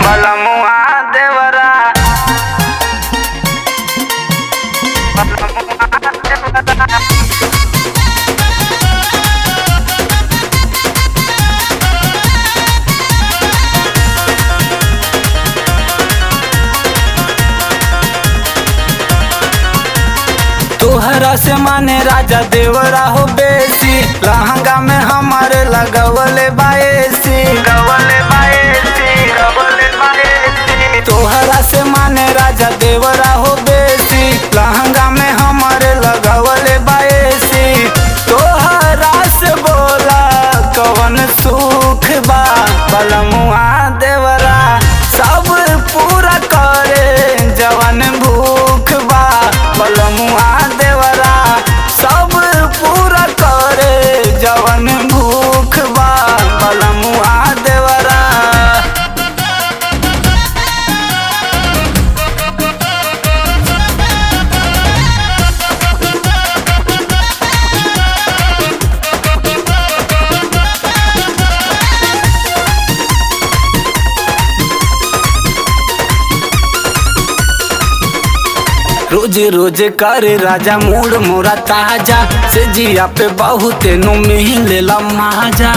बलमुआ देवरा तोहरा से माने राजा देवरा हो बेसी लहंगा में हमारे लगवले बाएसी गवले बाएसी गवले बाएसी तोहरा से माने राजा देवरा हो बेसी लहंगा में हमारे लगवले बाएसी तोहरा से बोला कवन सुख बा बलमुआ देवरा सब पूरा करे जवन भूख बा बलमुआ देवरा सब पूरा करे जवन भूख बा बलमुआ देवरा रोज रोज करे राजा मूड मोरा ताजा से जिया पे बहुत नो मिलेला माजा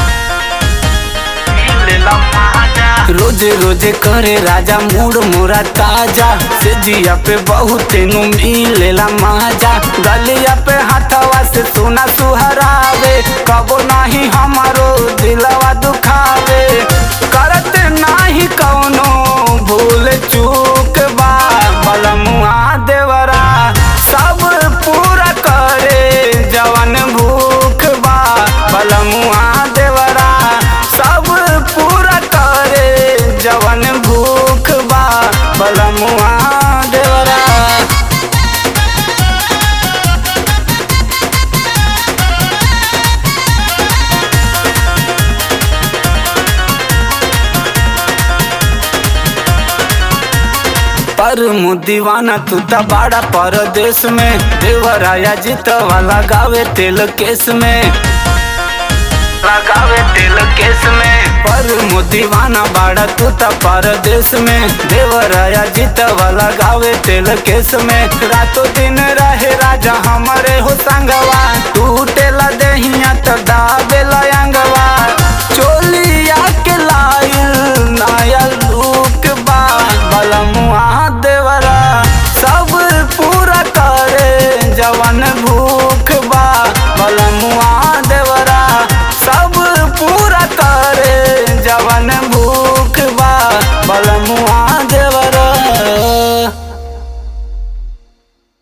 मिलेला माजा रोज रोज करे राजा मूड मोरा ताजा से जिया पे बहुत नो मिलेला माजा गलिया पे हाथवा से सोना सुहरावे कबो नाही हमारो दिलवा दुखावे करत नाही कौनो भूल चूक बा बलमुआ देवरा सब पूरा करे जवन भूख बा बलमुआ देवरा सब पूरा करे जवन भूख बा बलमुआ देवरा पर दीवाना तू त बड़ा परदेश में देवराया जीत वाला गावे तेल केस में लगावे तेल केस में पर दीवाना बाड़ा तू त परदेश में देवराया जीत वाला गावे तेल केस में रातों दिन रहे राजा हमारे हो संगवा टूटेला देहिया त दाबेला अंगवा